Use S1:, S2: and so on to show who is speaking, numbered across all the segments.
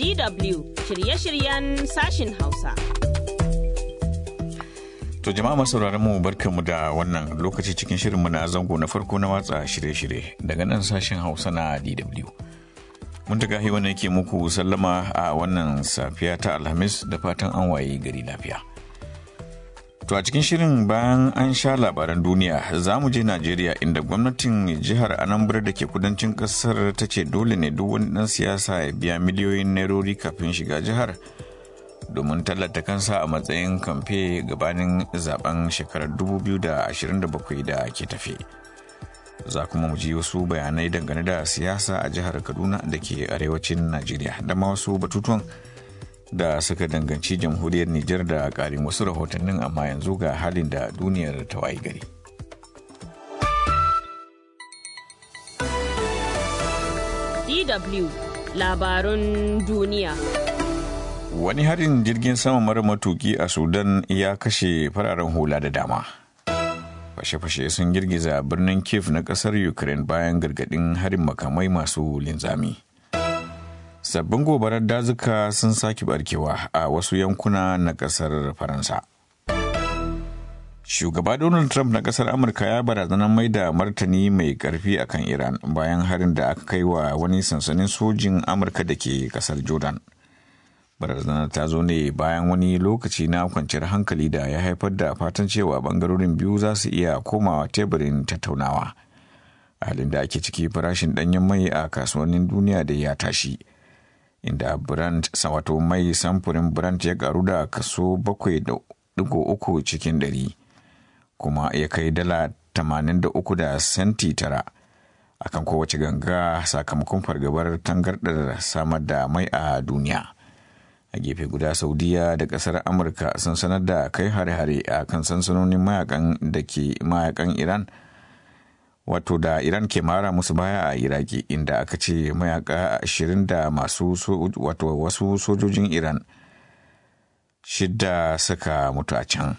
S1: DW shirye-shiryen sashin Hausa.
S2: To jama'a masu mu barkanmu da wannan lokaci cikin shirinmu na zango na farko na watsa shirye-shirye daga nan sashen Hausa na DW. Mun ta gahi wannan ke muku sallama a wannan safiya ta Alhamis da fatan an waye gari lafiya. To a cikin shirin bayan an sha labaran duniya za mu je Najeriya inda gwamnatin jihar Anambra da ke kudancin kasar ta ce dole ne duk wani ɗan siyasa ya biya miliyoyin nairori kafin shiga jihar domin tallata kansa a matsayin kamfe gabanin zaben shekarar 2027 da ke tafe. Za kuma mu ji wasu bayanai dangane da siyasa a jihar Kaduna da ke arewacin Najeriya da ma wasu batutuwan da suka danganci jamhuriyar Nijar da ƙarin wasu rahotannin amma yanzu ga halin da duniyar ta wayi gari.
S1: DW labarun duniya.
S2: Wani harin jirgin sama mara matuki a Sudan ya kashe fararen hula da dama. Fashe-fashe sun girgiza birnin Kiev na ƙasar Ukraine bayan gargaɗin harin makamai masu linzami. sabbin gobarar dazuka sun sake barkewa a wasu yankuna na kasar faransa shugaba donald trump na kasar amurka ya barazanar mai da martani mai karfi akan iran bayan harin da aka kai wa wani sansanin sojin amurka da ke kasar jordan barazanar ta zo ne bayan wani lokaci na kwanciyar hankali da ya haifar da fatan cewa bangarorin biyu za su iya komawa teburin tattaunawa a halin da ake ciki farashin danyen mai a kasuwannin duniya da ya tashi inda brand wato mai samfurin brand ya karu da kaso 7.3 cikin ɗari kuma ya kai dala 83 da senti tara akan kowace ganga sakamakon fargabar tangardar samar da mai a duniya a gefe guda saudiya da kasar amurka sun sanar da kai hare-hare a kan sansanonin mayakan da ke mayakan iran wato da iran ke mara musu baya a iraki inda aka ce mayaka ashirin da masu wato wasu sojojin iran shidda suka mutu a can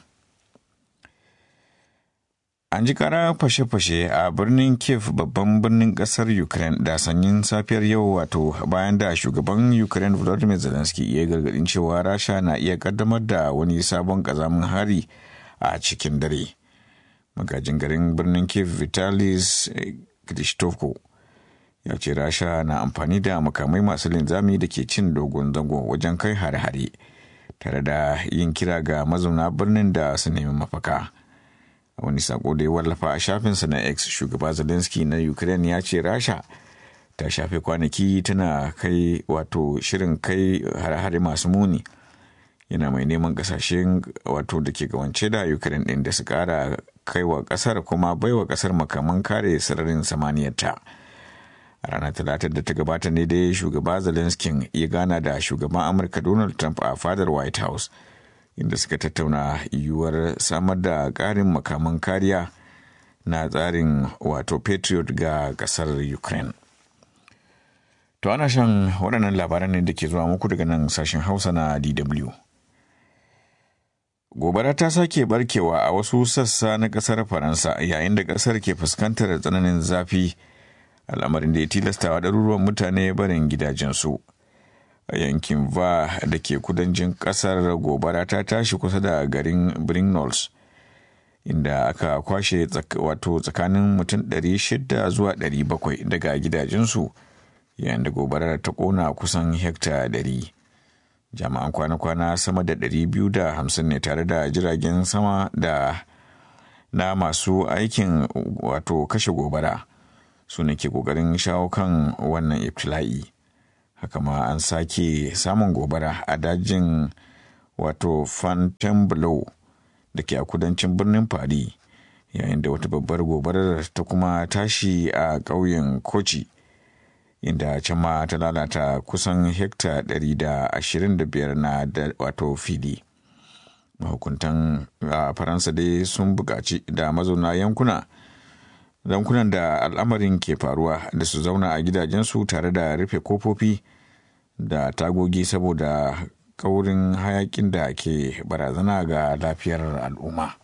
S2: an ji kara fashe-fashe a birnin kiev babban birnin kasar ukraine da sanyin safiyar yau wato bayan da shugaban ukraine volodymyr zelensky ya gargadin cewa rasha na iya kaddamar da wani sabon kazamin hari a cikin dare. magajin garin birnin kiev vitalis kristovko ya ce rasha na amfani da makamai masu linzami da ke cin dogon zango wajen kai hare-hare tare da yin kira ga mazauna birnin da su nemi mafaka a wani sako da ya wallafa a shafinsa na x shugaba zelensky na ukraine ya ce rasha ta shafe kwanaki tana kai wato shirin kai hare-hare masu muni yana mai neman kasashen wato da ke gawance da ukraine din da su kara kaiwa kasar kuma baiwa kasar makaman kare sararin samaniyarta a ranar talata da ta gabata ne dai shugaba zelensky ya gana da shugaban amurka donald trump a fadar white house inda suka tattauna yiwuwar samar da karin makaman kariya na tsarin wato patriot ga kasar ukraine to ana shan waɗannan labaran ne da ke zuwa muku daga nan sashen hausa na dw gobara ta sake barkewa a wasu sassa na kasar faransa yayin da kasar ke fuskantar tsananin zafi al'amarin da ya tilastawa ɗaruruwan mutane barin gidajensu a yankin va da ke kudancin kasar gobara ta tashi kusa da garin brignoles inda aka kwashe wato tsakanin mutum 600 zuwa 700 daga gidajensu yayin da gobarar ta kona kusan hekta 100 jami'an kwana-kwana sama da 250 ne tare da jiragen sama da na masu aikin wato kashe gobara su ne ke kokarin shawo kan wannan iftila'i haka ma an sake samun gobara a dajin wato fontainebleau da ke a kudancin birnin paris yayin da wata babbar gobarar ta kuma tashi a ƙauyen kochi inda can ma ta lalata kusan hekta 125 na da wato fili mahukuntan a faransa dai sun buƙaci da mazauna yankuna yankunan da al'amarin ke faruwa da su zauna a gidajensu tare da rufe kofofi da tagogi saboda kaurin hayakin da ke barazana ga lafiyar al'umma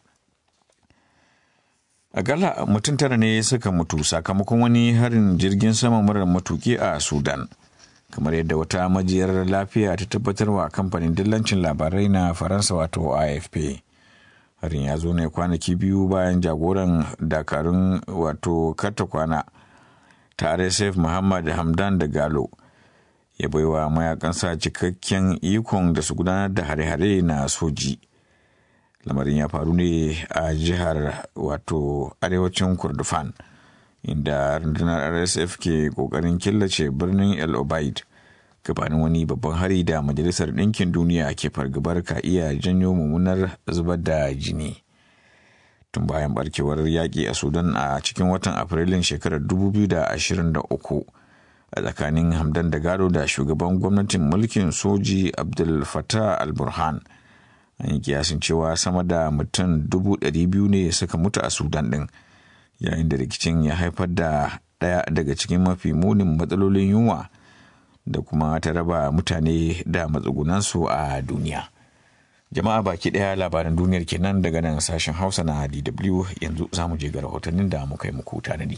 S2: Akalla mutum tara ne suka mutu sakamakon wani harin jirgin sama marar matuki a Sudan. kamar yadda wata majiyar lafiya ta tabbatarwa kamfanin dillancin labarai na faransa wato afp harin ya zo ne kwanaki biyu bayan jagoran dakarun wato karta kwana ta rsf muhammad hamdan da galo ya baiwa mayakansa cikakken ikon da su gudanar da hare-hare na soji lamarin ya faru ne a jihar wato arewacin kurdufan inda rundunar rsf ke kokarin killace birnin el obaid gabanin wani babban hari da majalisar ɗinkin duniya ke fargabar ka iya janyo mummunar zubar da jini tun bayan barkewar yaƙi a sudan a cikin watan afrilun shekarar 2023 a tsakanin hamdan da gado da shugaban gwamnatin mulkin soji abdul fatah al-burhan an yi kiyasin cewa sama da mutum dubu ɗari biyu ne suka mutu a sudan ɗin yayin da rikicin ya haifar da ɗaya daga cikin mafi munin matsalolin yunwa da kuma ta raba mutane da matsugunansu a duniya jama'a baki ɗaya labaran duniyar kenan daga nan sashen hausa na dw yanzu za mu je ga rahotannin da muka yi muku tanadi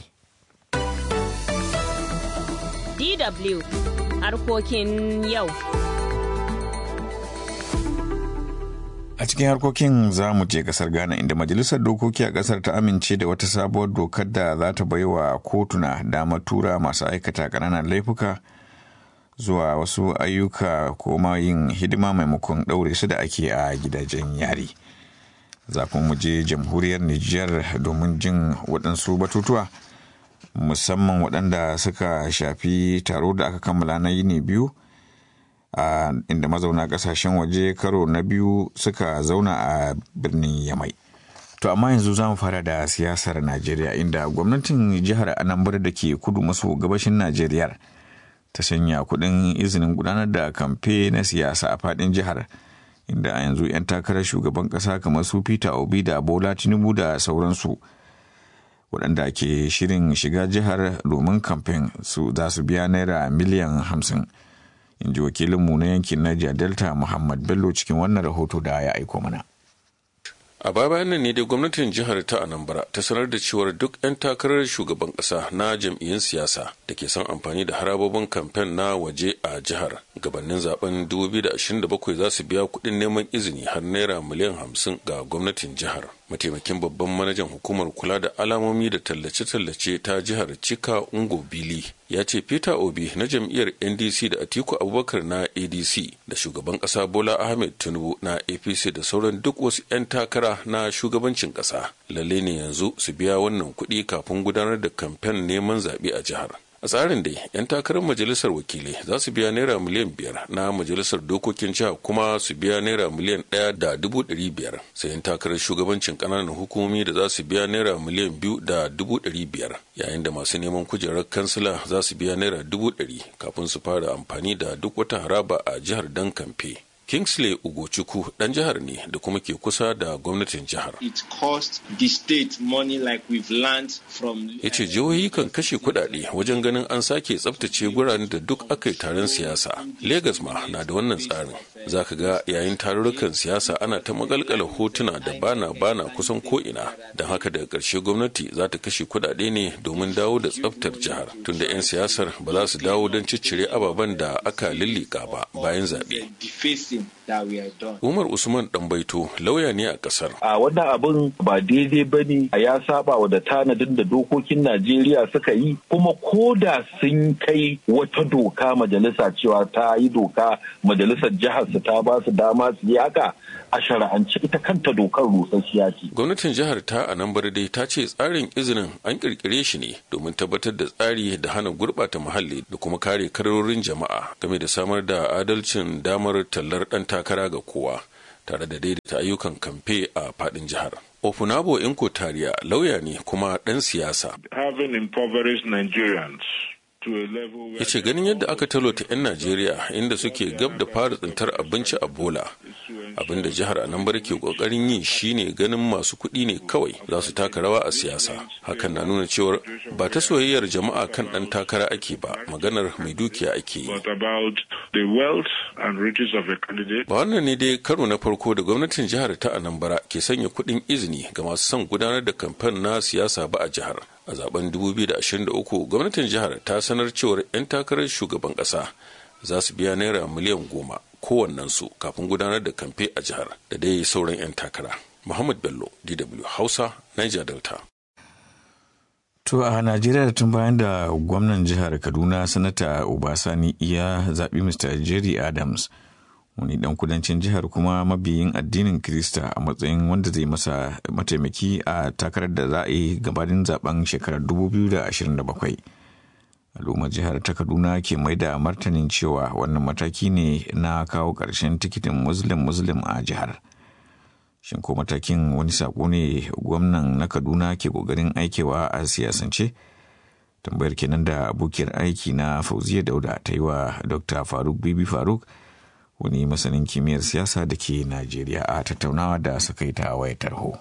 S1: dw harkokin yau
S2: A cikin harkokin za mu je kasar Ghana inda Majalisar Dokoki a kasar ta amince da wata sabuwar dokar da za ta bai wa kotuna damar tura masu aikata ƙananan laifuka zuwa wasu ayyuka ko ma yin hidima maimakon ɗaure su da ake a gidajen yari. Za mu je jamhuriyar Nijar domin jin waɗansu batutuwa musamman waɗanda suka shafi taro da aka kammala na yini biyu. Uh, inda mazauna kasashen waje karo na biyu suka zauna a birnin yamai to amma yanzu za mu fara da siyasar najeriya inda gwamnatin jihar anambra da ke kudu maso gabashin najeriya ta sanya kudin izinin gudanar da kamfe na siyasa a fadin jihar inda a yanzu 'yan takarar shugaban kasa kamar su peter obi da bola tinubu da sauransu waɗanda ke shirin shiga jihar domin kamfen su za su biya naira miliyan hamsin in ji wakilinmu na yankin Niger Delta Muhammad Bello cikin wannan rahoto da ya aiko mana.
S3: a baya bayan nan ne dai gwamnatin jihar ta anambra ta sanar da cewar duk 'yan takarar shugaban kasa na jam'iyyun siyasa da ke son amfani da harabobin kamfen na waje a jihar gabanin zaben 2027 za su biya kuɗin neman izini har naira miliyan 50 ga gwamnatin jihar mataimakin babban manajan hukumar kula da alamomi da tallace-tallace ta jihar cika ungo bili ya ce peter obi na jam'iyyar ndc da atiku abubakar na adc da shugaban kasa bola ahmed tinubu na apc da sauran duk wasu 'yan takara na shugabancin kasa lalle ne yanzu su biya wannan kuɗi kafin gudanar da kamfen neman zaɓe a jihar a tsarin dai 'yan takarar majalisar wakilai za su biya naira miliyan biyar na majalisar dokokin jiha kuma su biya naira miliyan ɗaya da dubu ɗari biyar sai 'yan takarar shugabancin ƙananan hukumomi da za su biya naira miliyan biyu da dubu ɗari biyar yayin da masu neman kujerar kansila za su biya naira dubu ɗari kafin su fara amfani da duk wata haraba a jihar dan kamfe Kingsley Ugochukwu dan jihar ne da kuma ke kusa da gwamnatin jihar.
S4: It cost the state money like we've learned from
S3: Ya ce jihohi kan kashe kuɗaɗe wajen ganin an sake tsaftace guraren da duk aka yi taron siyasa. Legas ma na da wannan tsarin. Za ka ga yayin tarurrukan siyasa ana ta magalkala hotuna da bana bana kusan ko'ina. Don haka daga ƙarshe gwamnati za ta kashe kuɗaɗe ne domin dawo da tsaftar jihar. Tunda 'yan siyasar ba za su dawo don ciccire ababen da aka lillika ba bayan zaɓe. Umar Usman Ɗanbaito lauya ne a ƙasar.
S5: A wannan abin ba daidai ba ne ya saba wa da tanadin da dokokin Najeriya suka yi kuma ko da sun kai wata doka majalisa cewa ta yi doka majalisar jihar su ta ba su dama su yi haka a shara'ance ita kanta dokar rusasshiya ce.
S3: Gwamnatin jihar ta a nan dai ta ce tsarin izinin an kirkire shi ne domin tabbatar da tsari da hana gurɓata muhalli da kuma kare karorin jama'a game da samar da adalcin damar tallar ɗan takara ga kowa tare da daidaita ayyukan kamfe a faɗin jihar. Ofunabo Inko Tariya lauya ne kuma ɗan siyasa.
S6: Having impoverished Nigerians
S3: ya ce ganin yadda aka talota 'yan najeriya inda suke gab da fara tsintar abinci a bola abinda jihar anambra ke kokarin yi shine ganin masu kuɗi ne kawai za su taka rawa a siyasa hakan na nuna cewar ba ta soyayyar jama'a kan ɗan takara ake ba maganar mai dukiya ake yi ba wannan ne dai karo na farko da gwamnatin jihar ta anambra ke sanya kuɗin izini ga masu son gudanar da kamfen na siyasa ba a jihar a zaben 2023 gwamnatin jihar ta sanar cewar 'yan takarar shugaban kasa za su biya naira miliyan goma kowannensu kafin gudanar da kamfe a jihar da dai sauran 'yan takara muhammad bello dw hausa niger delta
S2: To a Najeriya tun bayan da gwamnan jihar Kaduna sanata Obasani ya zaɓi Mr. Jerry Adams wani ɗan kudancin jihar kuma mabiyin addinin Kirista a matsayin wanda zai masa mataimaki a takarar da za a yi gabanin zaben shekarar 2027. Al'ummar jihar ta Kaduna ke mai da martanin cewa wannan mataki ne na kawo ƙarshen tikitin Muslim-Muslim a jihar. shin ko matakin wani sako ne gwamnan na kaduna ke kokarin aikewa a siyasance tambayar kenan da abokiyar aiki na fauziya dauda ta yi wa dr faruk bibi faruk wani masanin kimiyyar siyasa da ke najeriya a tattaunawa da suka yi ta wayar tarho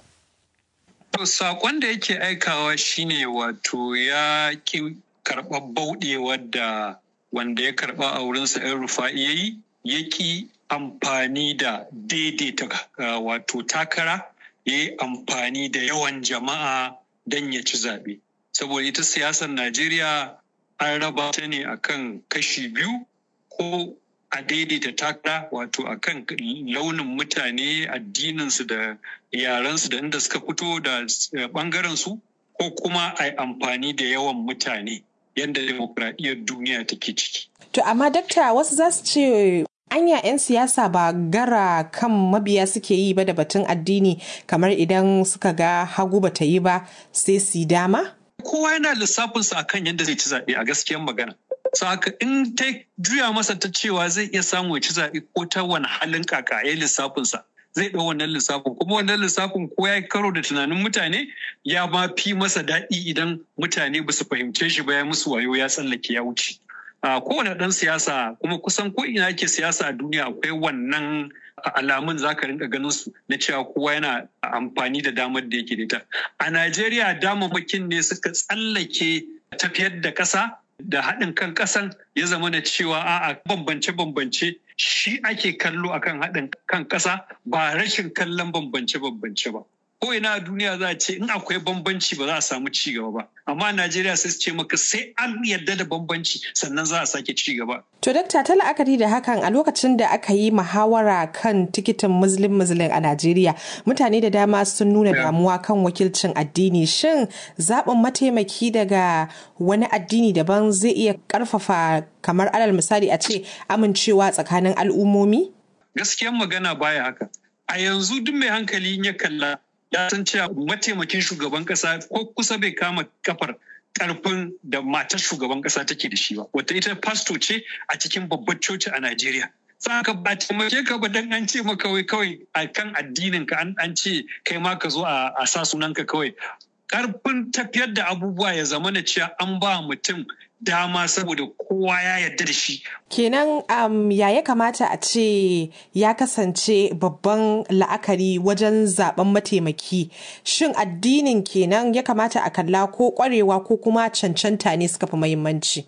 S7: To sakon da yake aikawa shine wato ya ki karɓar bauɗewar da wanda ya karɓa a wurinsa 'yan rufa'i ya yi ya ki amfani da daidaita wato takara ya yi amfani da yawan jama'a don ya ci zaɓe. Saboda ita siyasar Najeriya an raba ta ne akan kashi biyu ko a daidaita takara wato akan launin mutane addininsu da yarensu da inda suka fito da ɓangarensu ko kuma a yi amfani da yawan mutane yadda demokuraɗiyyar duniya take ciki.
S8: To amma dakta wasu za su ce anya 'yan siyasa ba gara kan mabiya suke yi ba da batun addini kamar idan suka ga hagu ba ta yi ba sai su dama?
S7: Kowa yana lissafinsa akan yadda zai ci zaɓe a gaskiyar magana. Saka in ta juya masa ta cewa zai iya samu ya ci zaɓe ko ta wani halin kaka ya lissafinsa. Zai ɗau wannan lissafin kuma wannan lissafin ko ya karo da tunanin mutane ya ma fi masa daɗi idan mutane ba su fahimce shi ba ya musu wayo ya tsallake ya wuce. Uh, kowane ɗan siyasa kuma kusan ko ina ake siyasa a duniya akwai wannan alamun za ka rinka ganin su na cewa kowa yana amfani da damar da yake da ita. A Najeriya damammakin ne suka tsallake tafiyar da ƙasa da haɗin kan ƙasan ya zama na cewa a'a bambance-bambance shi ake kallo akan haɗin kan ƙasa ba rashin kallon bambance-bambance ba. ko ina a duniya za a ce in akwai bambanci ba za a samu ci gaba ba amma Najeriya sai su ce maka sai an yarda da bambanci sannan za a sake ci gaba.
S8: To dakta ta la'akari da hakan a lokacin da aka yi muhawara kan tikitin muslim muslim a Najeriya mutane da dama sun nuna damuwa kan wakilcin addini shin zaɓin mataimaki daga wani addini daban zai iya ƙarfafa kamar alal misali a ce amincewa tsakanin al'ummomi?
S7: Gaskiyan magana baya haka. A yanzu duk mai hankali ya kalla ya san cewa mataimakin shugaban kasa ko kusa bai kama kafar karfin da matar shugaban kasa take da shi ba wata ita pasto ce a cikin babbar coci a Najeriya saka ba taimake ka ba dan an ce maka kawai kawai a kan addinin ka an ce kai ma ka zo a sa sunanka kawai karfin tafiyar da abubuwa ya zama na cewa an ba mutum dama saboda kowa ya yarda da shi.
S8: Kenan um, ya ya kamata a ce ya kasance babban la'akari wajen zaben mataimaki. Shin addinin kenan ya kamata a kalla ko kwarewa ko kuma cancanta ne suka fi muhimmanci?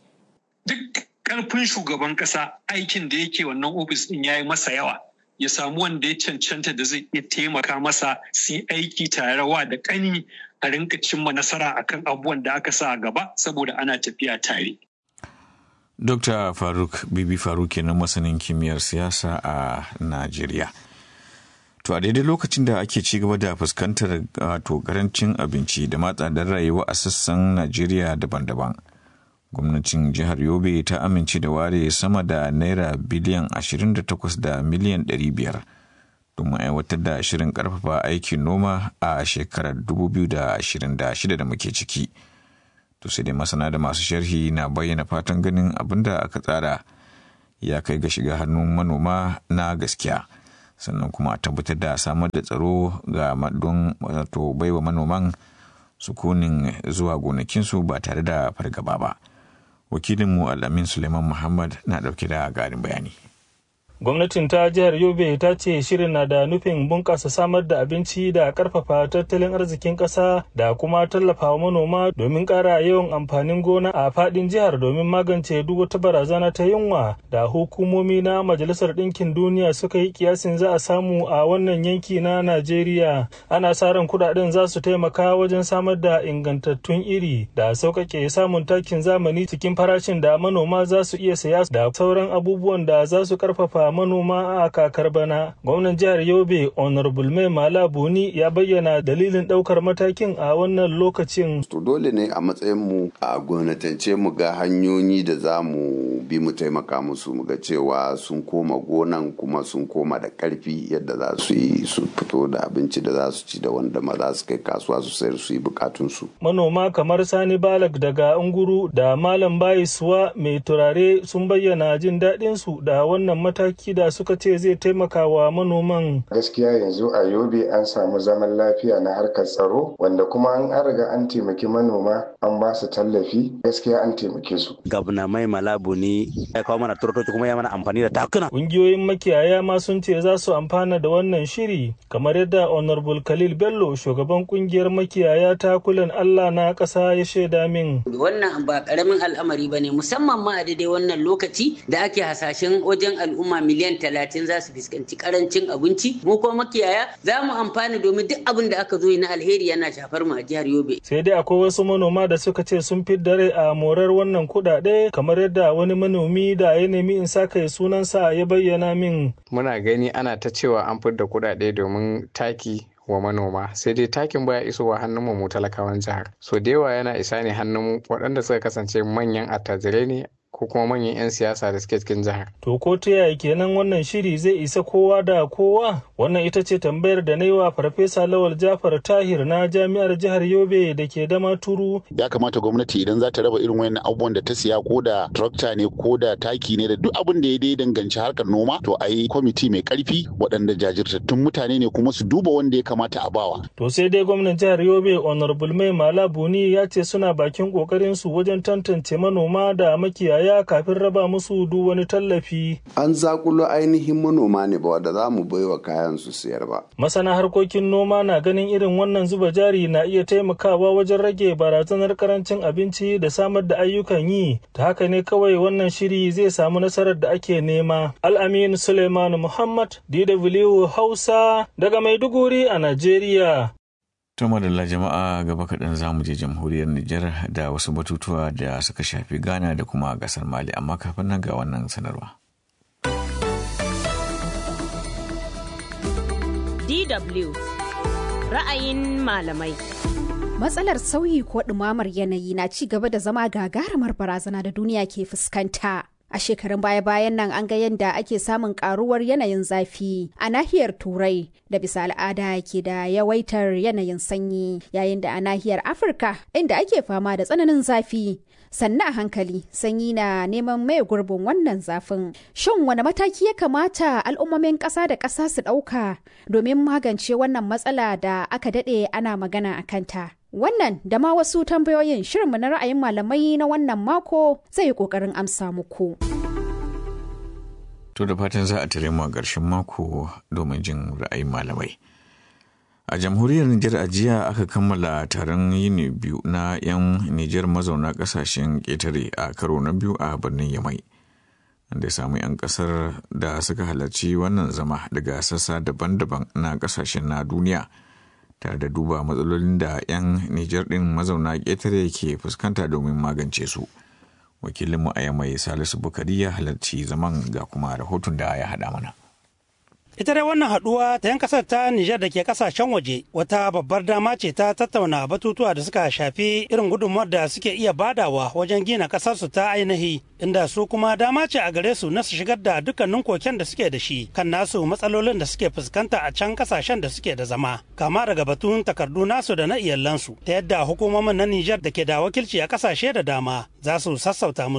S7: Duk karfin shugaban kasa aikin da yake wannan ofis din ya yi masa yawa. Ya samu wanda ya cancanta da zai iya taimaka masa su yi aiki tare wa da ƙani a rinka cimma nasara akan abubuwan da aka sa a gaba saboda ana tafiya tare.
S2: Dr. Faruk Bibi Faruk kenan masanin kimiyyar siyasa a Najeriya. To a daidai lokacin da ake ci gaba da fuskantar wato karancin abinci da matsadar rayuwa a sassan Najeriya daban-daban. Gwamnatin jihar Yobe ta amince da ware sama da naira biliyan 28 da miliyan 500 domin aiwatar da shirin karfafa aikin noma a shekarar 2026 da muke ciki. To sai dai masana da masu sharhi na bayyana fatan ganin abin da aka tsara ya kai ga shiga hannun manoma na gaskiya. Sannan kuma a tabbatar da samar da tsaro ga don wato baiwa manoman sukunin zuwa gonakinsu ba tare da fargaba ba. Wakilinmu Al'amin Suleiman Muhammad na ɗauke da garin bayani.
S9: gwamnatin ta jihar yobe ta ce shirin na da nufin bunƙasa samar da abinci da ƙarfafa tattalin arzikin ƙasa da kuma tallafawa manoma domin ƙara yawan amfanin gona a faɗin jihar domin magance duk wata barazana ta yunwa da hukumomi na majalisar ɗinkin duniya suka yi kiyasin za a samu a wannan yanki na najeriya ana sa ran kuɗaɗen za su taimaka wajen samar da ingantattun iri da sauƙaƙe samun takin zamani cikin farashin da manoma za su iya saya da sauran abubuwan da za su ƙarfafa manoma a kakar bana gwamnan jihar yobe honorable mai mala buni ya bayyana dalilin daukar matakin a wannan lokacin
S10: to dole ne a matsayin mu a gwamnatance mu ga hanyoyi da za mu bi mu taimaka musu mu ga cewa sun koma gonan kuma sun koma da karfi yadda za su yi su fito da abinci da za su ci da wanda ma za su kai kasuwa su sayar su yi bukatun su
S9: manoma kamar sani balak daga unguru da malam bayisuwa mai turare sun bayyana jin daɗin su da wannan mataki da suka ce zai taimaka wa manoman.
S11: Gaskiya yanzu a Yobe an samu zaman lafiya na harkar tsaro wanda kuma an riga an taimaki manoma an ba su tallafi gaskiya an taimake su.
S12: Gabna mai malabu ne ya kawo mana turtoci kuma ya mana amfani da takuna.
S9: Ƙungiyoyin makiyaya ma sun ce za su amfana da wannan shiri kamar yadda Honorable Khalil Bello shugaban ƙungiyar makiyaya takulan Allah na ƙasa ya shaida min.
S13: Wannan ba ƙaramin al'amari ba ne musamman ma a daidai wannan lokaci da ake hasashen wajen al'umma miliyan talatin za su fuskanci karancin abinci mu kuma makiyaya za mu amfana domin duk abin da aka zo na alheri yana shafar mu a jihar yobe
S9: sai dai akwai wasu manoma da suka ce sun fi dare a morar wannan kuɗaɗe kamar yadda wani manomi da ya nemi in sa kai sunansa ya bayyana min
S14: muna gani ana ta cewa an fidda kuɗaɗe domin taki wa manoma sai dai takin baya isowa hannun mu talakawan jihar so da yawa yana isa ne hannun waɗanda suka kasance manyan attajirai ne ko kuma manyan 'yan siyasa da suke cikin jihar.
S9: To ko ta yaya kenan wannan shiri zai isa kowa da kowa? Wannan ita ce tambayar da na yi wa Farfesa Lawal Jafar Tahir na Jami'ar Jihar Yobe da ke dama turu.
S15: Ya kamata gwamnati idan za ta raba irin wayannan abubuwan da ta siya ko da tractor ne ko da taki ne da duk abin da ya dai danganci harkar noma to a yi kwamiti mai karfi waɗanda jajirtattun mutane ne kuma su duba wanda ya kamata a bawa.
S9: To sai dai gwamnan jihar Yobe Honorable Mai Mala Buni ya ce suna bakin kokarin su wajen tantance manoma da makiyaya ya kafin raba musu duk wani tallafi.
S10: An zakulo ainihin manoma ne ba wadda za mu baiwa kayan su siyar ba.
S9: Masana harkokin noma na ganin irin wannan zuba jari na iya taimakawa wajen rage barazanar karancin abinci da samar da ayyukan yi. Ta haka ne kawai wannan shiri zai samu nasarar da ake nema. Al'amin Suleiman Muhammad, DW Hausa, daga Maiduguri a Najeriya.
S2: To madalla jama'a gaba kaɗan za mu je jamhuriyar Nijar da wasu batutuwa da suka shafi Ghana da kuma ƙasar Mali amma kafin nan ga wannan sanarwa.
S1: DW ra'ayin malamai.
S16: Matsalar sauyi ko ɗumamar yanayi na ci gaba da zama gagarumar barazana da duniya ke fuskanta. A shekarun baya-bayan nan an ga yadda ake samun karuwar yanayin zafi a nahiyar Turai da bisa al'ada ke da yawaitar yanayin sanyi yayin da a nahiyar Afirka inda ake fama da tsananin zafi. Sannan a hankali sanyi na neman mai gurbin wannan zafin. Shin wani mataki ya kamata al'ummomin ƙasa da ƙasa su ɗauka domin magance wannan matsala da aka daɗe ana magana a kanta? Wannan da ma wasu tambayoyin shirinmu na ra'ayin malamai na wannan mako zai yi ƙoƙarin amsa muku.
S2: To da fatan za a tare mu a ƙarshen mako domin jin ra'ayin malamai. A jamhuriyar Nijar a jiya aka kammala taron yini biyu na 'yan Nijar mazauna ƙasashen ƙetare a karo na biyu a birnin Yamai. Da ya samu 'yan ƙasar da suka halarci wannan zama daga sassa daban-daban na ƙasashen na duniya. tare da duba matsalolin da 'yan Nijar ɗin mazauna ƙetare ke fuskanta domin magance su. Wakilinmu a yamai Salisu Bukari ya halarci zaman ga kuma rahoton da ya haɗa mana.
S17: Ita dai wannan haɗuwa ta 'yan ƙasar ta Nijar da ke ƙasashen waje wata babbar dama ce ta tattauna batutuwa da suka shafi irin gudunmuwar da suke iya badawa wajen gina ƙasarsu ta ainihi inda su kuma dama ce a gare su na su shigar da dukkanin koken da suke da shi kan nasu matsalolin da suke fuskanta a can ƙasashen da suke da zama kama daga batun takardu nasu da na iyalansu ta yadda hukumomin na Nijar da ke da wakilci a ƙasashe da dama za su sassauta musu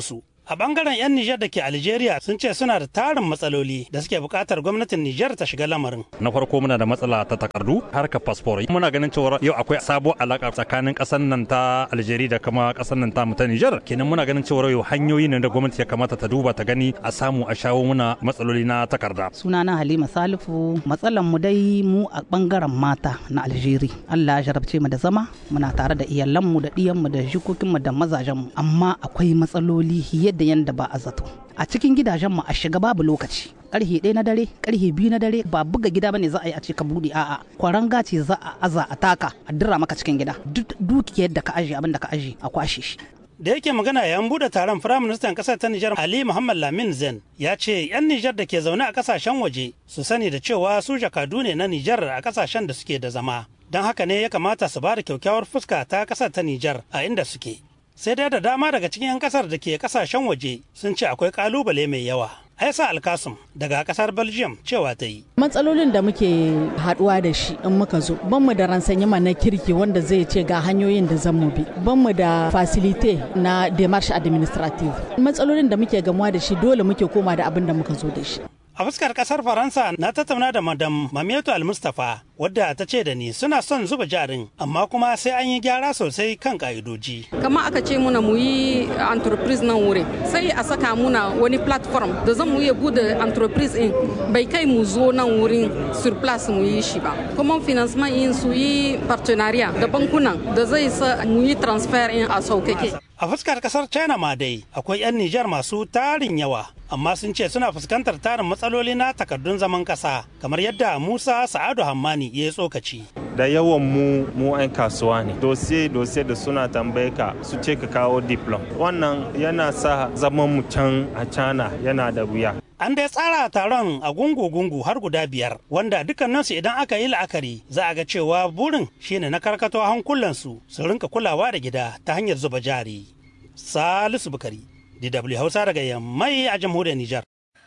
S17: A bangaren 'yan Nijar da ke Algeria sun ce suna da tarin matsaloli da suke buƙatar gwamnatin Nijar ta shiga lamarin.
S18: Na farko muna da matsala ta takardu harkar fasfor. Muna ganin cewa yau akwai sabo alaka tsakanin ƙasar nan ta Algeria da kuma ƙasar nan ta mu ta Nijar. Kenan muna ganin cewa yau hanyoyi ne da gwamnati ya kamata ta duba ta gani a samu a shawo muna matsaloli na takarda.
S19: Sunana Halima Salifu matsalan mu dai mu a bangaren mata na Algeria. Allah ya jarabce mu da zama muna tare da iyalanmu da ɗiyanmu da jikokinmu da mazajenmu amma akwai matsaloli yadda yanda ba a zato a cikin gidajenmu a shiga babu lokaci karhe ɗaya na dare karhe biyu na dare ba buga gida bane za a yi a ce ka buɗe a'a kwaranga ce za a aza a taka a dira maka cikin gida duk dukiyar da ka aje abin da ka aje a kwashe shi
S17: da yake magana yayin bude taron firaministan kasar ta Nijar Ali Muhammad Lamin Zen ya ce 'yan Nijar da ke zaune a kasashen waje su sani da cewa su jakadu ne na Nijar a kasashen da suke da zama don haka ne ya kamata su ba da kyakkyawar fuska ta kasar ta Nijar a inda suke sai dai da dama daga cikin 'yan kasar da ke kasashen waje sun ce akwai kalubale mai yawa aisa alkasum daga kasar belgium cewa ta yi
S20: matsalolin da muke haduwa da shi in muka zo ban mu da ransanyama na kirki wanda zai ce ga hanyoyin da zan mu bi ban mu da facilite na demarche administrative matsalolin da muke gamuwa da shi dole muke koma da abin da muka zo da shi
S17: A fuskar kasar Faransa na tattauna da Madam Mamietu Al-Mustapha wadda ta ce da ni suna son zuba jarin amma kuma sai an yi gyara sosai kan ka'idoji.
S21: Kama aka ce muna mu yi entreprise nan wurin sai a saka muna wani platform da zan mu iya bude entreprise in bai kai mu zo nan wurin surplus mu yi shi ba. Kuma financement in su yi partenariat da bankunan da zai sa mu yi transfer in a saukake.
S17: A fuskar kasar China ma dai akwai 'yan Nijar masu tarin yawa amma sun ce suna fuskantar tarin matsaloli na takardun zaman kasa kamar yadda Musa Sa'adu Hammani ya tsokaci.
S22: Da yawan mu mu 'yan kasuwa ne. Dosiye dosiye da suna tambaye ka su ce ka kawo diplom. Wannan yana sa zaman mu can a China yana da wuya.
S17: An dai tsara taron a gungu-gungu har guda biyar wanda dukkaninsu idan aka yi la'akari za a ga cewa burin shine na karkato hankulansu su rinka kulawa da gida ta hanyar zuba jari. Salisu Bukari, DW Hausa daga Yammai a jamhuriyar Nijar.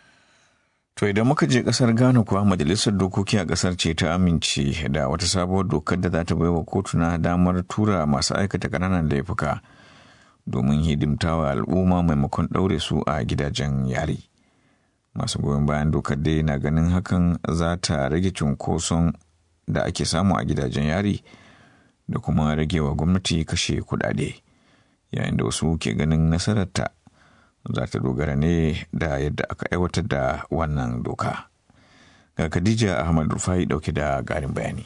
S2: To idan muka je kasar Ghana kuwa majalisar dokoki a kasar ce ta amince da wata sabuwar dokar da za ta baiwa kotuna damar tura masu aikata ƙananan laifuka domin hidimtawa al'umma maimakon ɗaure su a gidajen yari. Masu goyon bayan dokar dai na ganin hakan za ta rage cunkoson da ake samu a gidajen yari da kuma ragewa gwamnati kashe kuɗaɗe. yayin da wasu ke ganin nasararta za ta dogara ne da yadda aka aiwatar da wannan doka. Ga Khadija Ahmad Rufai dauke da garin bayani.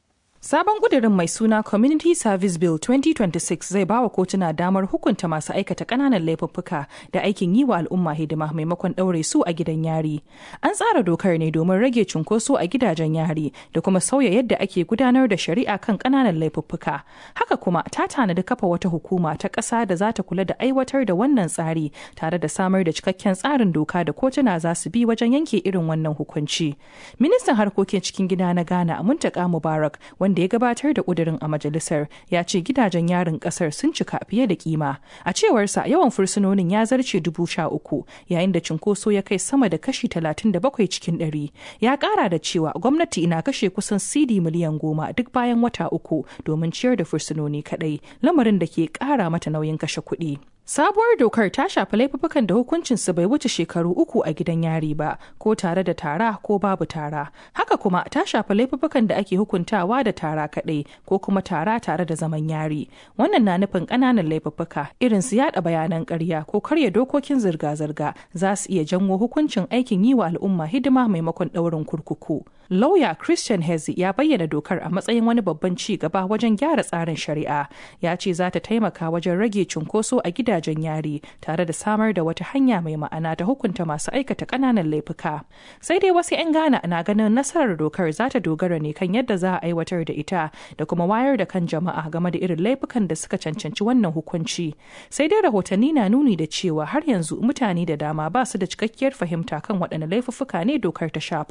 S23: Sabon ƙudurin mai suna Community Service Bill 2026 zai bawa kotuna damar hukunta masu aikata ƙananan laifuffuka da aikin yi wa al'umma hidima maimakon ɗaure su a gidan yari. An tsara dokar ne domin rage cunkoso a gidajen yari da kuma sauya yadda ake gudanar da shari'a kan ƙananan laifuffuka. Haka kuma ta tanadi kafa wata hukuma ta ƙasa da za ta kula da aiwatar da wannan tsari tare da samar da cikakken tsarin doka da kotuna za su bi wajen yanke irin wannan hukunci. Ministan harkokin cikin gida na Ghana Muntaka Mubarak wanda ya gabatar da ƙudurin a majalisar ya ce gidajen yarin ƙasar sun cika fiye da kima a cewarsa yawan fursunonin ya zarce dubu sha uku yayin da cinkoso ya kai sama da kashi talatin da bakwai cikin ɗari ya ƙara da cewa gwamnati na kashe kusan cd miliyan goma duk bayan wata uku domin ciyar da fursunoni kaɗai lamarin da ke ƙara mata nauyin kashe kuɗi Sabuwar dokar ta shafi laifukan da hukuncinsu bai wuce shekaru uku a gidan yari ba, ko tare da tara ko babu tara. Haka kuma ta shafi laifukan da ake hukuntawa da tara kaɗai ko kuma tara tare da zaman yari. Wannan na nufin ƙananan laifuka irin su yaɗa bayanan ƙarya ko karya dokokin zirga-zirga za su iya janwo hukuncin aikin yi wa al'umma hidima maimakon ɗaurin kurkuku. Lauya Christian Hezi ya bayyana dokar a matsayin wani babban ci gaba wajen gyara tsarin shari'a. Ya ce za ta taimaka wajen rage cunkoso a gidajen yari tare da samar da wata hanya mai ma'ana ta hukunta masu aikata ƙananan laifuka. Sai dai wasu 'yan Ghana na ganin nasarar dokar za ta dogara ne kan yadda za a aiwatar da ita da kuma wayar da kan jama'a game da irin laifukan da suka cancanci wannan hukunci. Sai dai rahotanni na nuni da cewa har yanzu mutane da dama ba su da cikakkiyar fahimta kan waɗanne laifuffuka ne dokar ta shafa.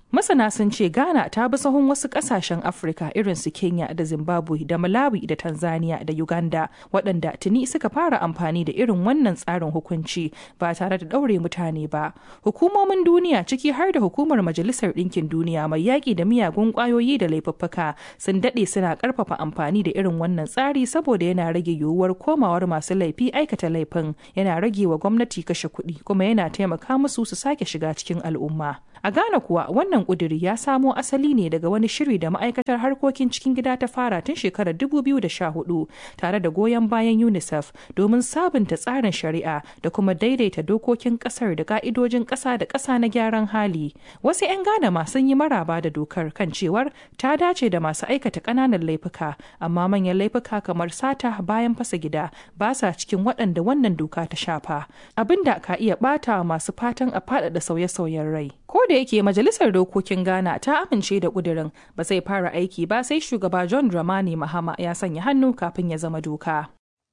S23: Masana sun ce Ghana ta bi sahun wasu kasashen Afirka irin su Kenya da Zimbabwe da Malawi da Tanzania da Uganda waɗanda tuni suka fara amfani da irin wannan tsarin hukunci ba tare da ɗaure mutane ba. Hukumomin duniya ciki har da hukumar Majalisar Ɗinkin Duniya mai yaƙi da miyagun ƙwayoyi da laifuffuka sun daɗe suna ƙarfafa amfani da irin wannan tsari saboda yana rage yiwuwar komawar masu laifi aikata laifin yana rage wa gwamnati kashe kuɗi kuma yana taimaka musu su sake shiga cikin al'umma. A Ghana kuwa wannan ƙuduri ya samo asali ne daga wani shiri da ma'aikatar harkokin cikin gida ta fara tun shekarar 2014 tare da goyon bayan UNICEF domin sabunta tsarin shari'a da kuma daidaita dokokin ƙasar da ka'idojin ƙasa da ƙasa na gyaran hali. Wasu 'yan Ghana ma sun yi maraba da dokar kan cewar ta dace da masu aikata ƙananan laifuka amma manyan laifuka kamar sata bayan fasa gida ba sa cikin waɗanda wannan doka ta shafa abinda ka iya ɓata masu fatan a faɗaɗa sauye-sauyen rai. Ko da yake majalisar dokokin Ghana ta amince da kudirin ba zai fara aiki ba sai shugaba John Dramani Mahama ya sanya hannu kafin ya zama doka.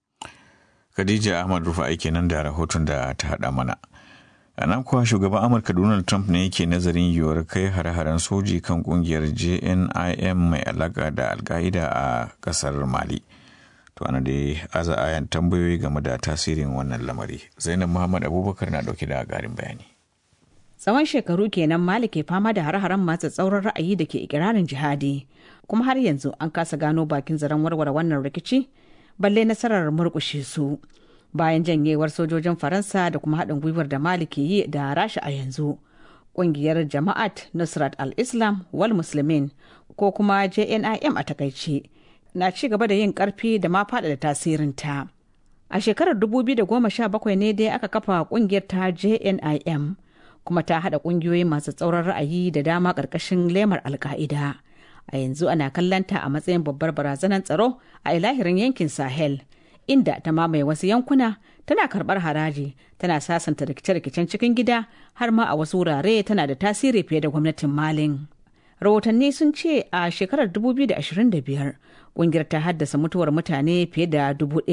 S2: Khadija Ahmad Rufa aiki nan da rahoton da ta haɗa mana. A nan kuwa shugaban Amurka Donald Trump ne yake nazarin yiwuwar kai hare-haren soji kan kungiyar JNIM mai alaƙa da alka'ida a ƙasar Mali. To ana dai aza ayan tambayoyi game da tasirin wannan lamari. Zainab Muhammad Abubakar na ɗauke da ƙarin bayani.
S4: tsawon shekaru kenan mali ke fama da har-haren masu tsauran ra'ayi da ke ikirarin jihadi kuma har yanzu an kasa gano bakin zaren warware wannan rikici balle nasarar murkushe su bayan janyewar sojojin faransa da kuma haɗin gwiwar da mali ke yi da rasha a yanzu ƙungiyar jama'at nusrat al-islam wal muslimin ko kuma jnim a takaice na ci gaba da yin ƙarfi da ma faɗaɗa tasirinta a shekarar 2017 ne dai aka kafa ƙungiyar ta jnim kuma ta haɗa ƙungiyoyi masu tsauran ra'ayi da dama ƙarƙashin lemar alka'ida a yanzu ana kallanta a matsayin babbar barazanar tsaro a ilahirin yankin sahel inda ta mamaye wasu yankuna tana karɓar haraji tana sasanta rikice-rikicen cikin gida har ma a wasu wurare tana da tasiri fiye da gwamnatin malin rahotanni sun ce a shekarar 2025 ƙungiyar ta haddasa mutuwar mutane fiye da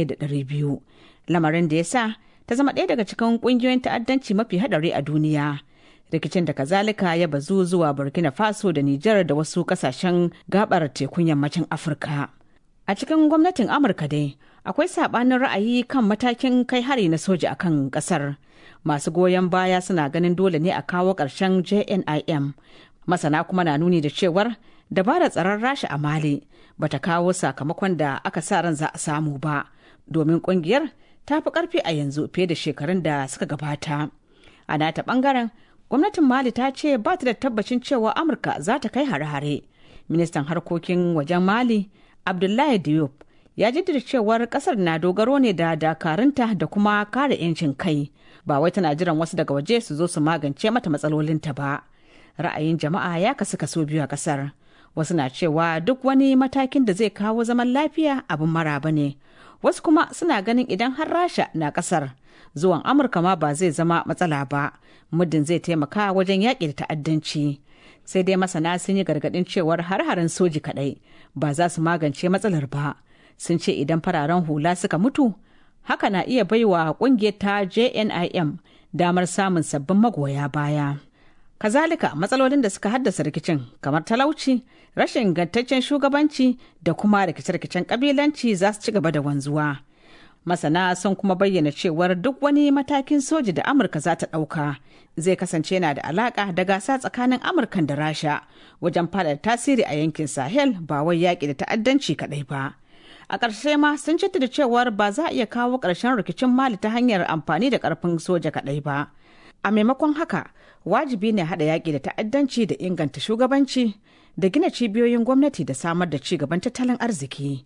S4: 1,200 lamarin da ya sa ta zama ɗaya daga cikin ƙungiyoyin ta'addanci mafi haɗari a duniya rikicin da kazalika ya bazu zuwa burkina faso da nijar da wasu ƙasashen gabar tekun yammacin afirka a cikin gwamnatin amurka dai akwai saɓanin ra'ayi kan matakin kai hari na soja a kan ƙasar masu goyon baya suna ganin dole ne a kawo ƙarshen jnim masana kuma na nuni da cewar dabarar tsaron rasha a mali bata kawo sakamakon da aka sa ran za a samu ba domin ƙungiyar ta fi karfi a yanzu fiye da shekarun da suka gabata. A nata bangaren, gwamnatin Mali ta ce ba ta da tabbacin cewa Amurka za ta kai hare-hare. Ministan harkokin wajen Mali, Abdullahi Diop, ya jaddada cewar kasar na dogaro ne da dakarunta da kuma kare 'yancin kai. Ba wai tana jiran wasu daga waje su zo su magance mata matsalolinta ba. Ra'ayin jama'a ya kasu kaso biyu a kasar. Wasu na cewa duk wani matakin da zai kawo zaman lafiya abin maraba ne. wasu kuma suna ganin idan har rasha na kasar zuwan amurka ma ba zai zama matsala ba muddin zai taimaka wajen yaƙi da ta'addanci sai dai masana sun yi gargaɗin cewar har-haren soji kaɗai ba za su magance matsalar ba sun ce idan fararen hula suka mutu haka na iya baiwa ƙungiyar ta jnim damar samun sabbin magoya baya kazalika matsalolin da suka haddasa rikicin kamar talauci rashin ingantaccen shugabanci da kuma rikice-rikicen kabilanci za su ci gaba da wanzuwa masana sun kuma bayyana cewar duk wani matakin soji da amurka za ta ɗauka zai kasance na da alaƙa da gasa tsakanin amurkan da rasha wajen faɗaɗa tasiri a yankin sahel ba wai yaƙi da ta'addanci kaɗai ba a ƙarshe ma sun da cewar ba za a iya kawo ƙarshen rikicin mali ta hanyar amfani da ƙarfin soja kaɗai ba a maimakon haka wajibi ne haɗa yaƙi da ta'addanci da inganta shugabanci da gina cibiyoyin gwamnati da samar da ci gaban tattalin arziki.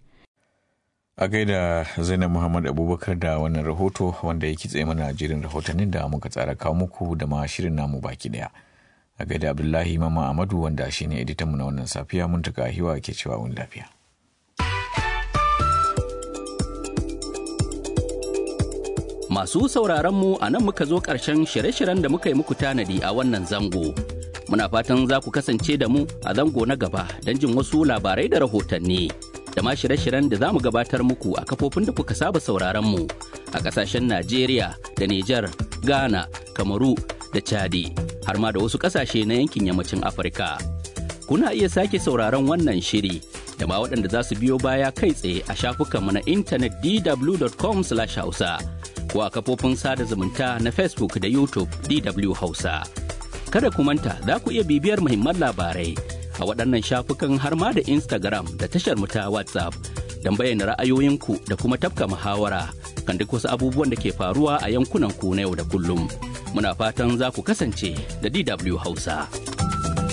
S2: A gaida Zainab Muhammad Abubakar da wannan rahoto wanda ya kitse mana jirin rahotannin da muka tsara kawo muku da ma shirin namu baki daya. A gaida Abdullahi Mama Amadu wanda shine editanmu na wannan safiya mun taka hiwa ke cewa wani lafiya.
S5: Masu sauraronmu a nan muka zo ƙarshen shirye-shiryen da muka yi muku tanadi a wannan zango. Muna fatan za ku kasance da mu a zango na gaba don jin wasu labarai da rahotanni. Da ma shirye-shiryen da za mu gabatar muku a kafofin da kuka saba sauraronmu a ƙasashen Najeriya da Nijar, Ghana, Kamaru da Chadi, har ma da wasu ƙasashe na yankin yammacin Afirka. Kuna iya sake sauraron wannan shiri da ma waɗanda za su biyo baya kai tsaye a shafukanmu na intanet dw.com/hausa ko a kafofin sada zumunta na Facebook da YouTube DW Hausa. Kada ku manta za ku iya bibiyar muhimman labarai a waɗannan shafukan har ma da Instagram da tashar mu ta WhatsApp don bayyana ra'ayoyinku da kuma tafka muhawara kan duk wasu abubuwan da ke faruwa a yankunan ku na yau da kullum. Muna fatan za ku kasance da DW Hausa.